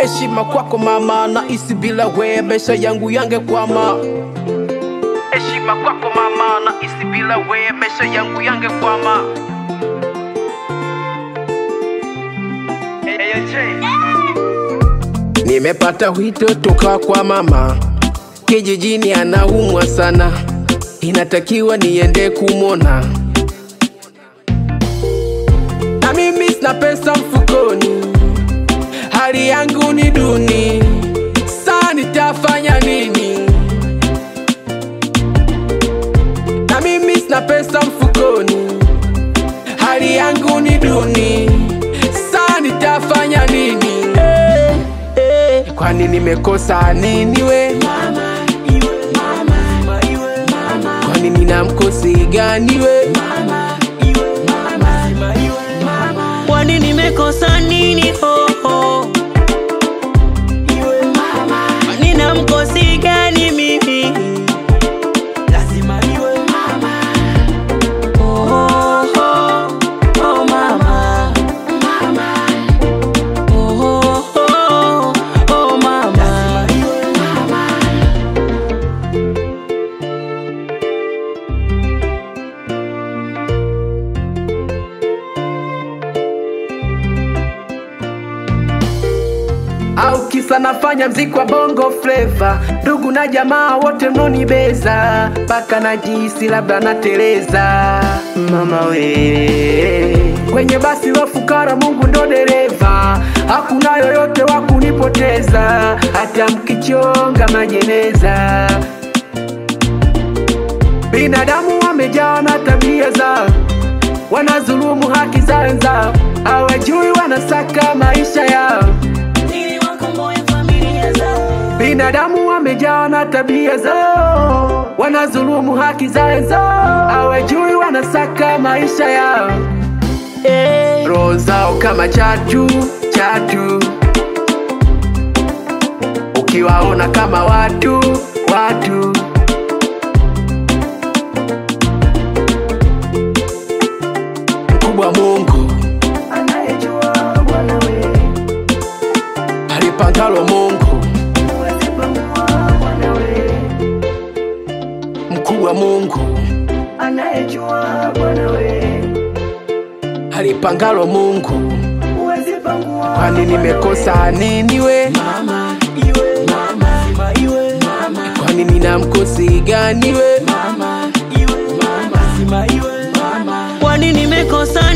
heshima kwako mama, na isi bila we maisha yangu yangekwama. Heshima kwako mama, na isi bila we maisha yangu yangekwama. Nimepata wito toka kwa mama, kijijini anaumwa sana, inatakiwa niende kumwona. Na mimi sina pesa mfukoni, hali yangu ni duni, saa nitafanya nini? Na mimi sina pesa mfukoni, hali yangu ni duni, saa nitafanya nini? Eh, eh, kwani nimekosa nini we? Kwani nina mkosi gani we? Kwani nimekosa nini ho ho? Nina mkosi gani mimi? Lazima iwe mama. Oh, oh, oh, oh mama. Oh, oh, oh, oh mama. au kisa nafanya mziki wa bongo fleva, ndugu na jamaa wote mnonibeza, mpaka najisi labda nateleza. Mama we, kwenye basi la fukara, Mungu ndo dereva, hakuna yoyote wa kunipoteza, hata mkichonga majeneza. Binadamu wamejaa na tabia zao, wanazulumu haki za wenzao, hawajui wanasaka maisha yao. Ili wakomboe familia zao. Binadamu wamejaa na tabia zao, wanazulumu haki za wenzao, hawajui wanasaka maisha yao. Eh. Roho zao kama chatu chatu, ukiwaona kama watu watu. Mkubwa Mungu anayejua Bwana we, alipangalo Mungu huwezi pangua Bwana we. Mkubwa Mungu anayejua Bwana we, alipangalo Mungu huwezi pangua. Kwani nimekosa nini we? Mama, iwe mama, lazima iwe mama. Kwani nina mkosi gani we? Mama, iwe mama, lazima iwe mama. Kwani nimekosa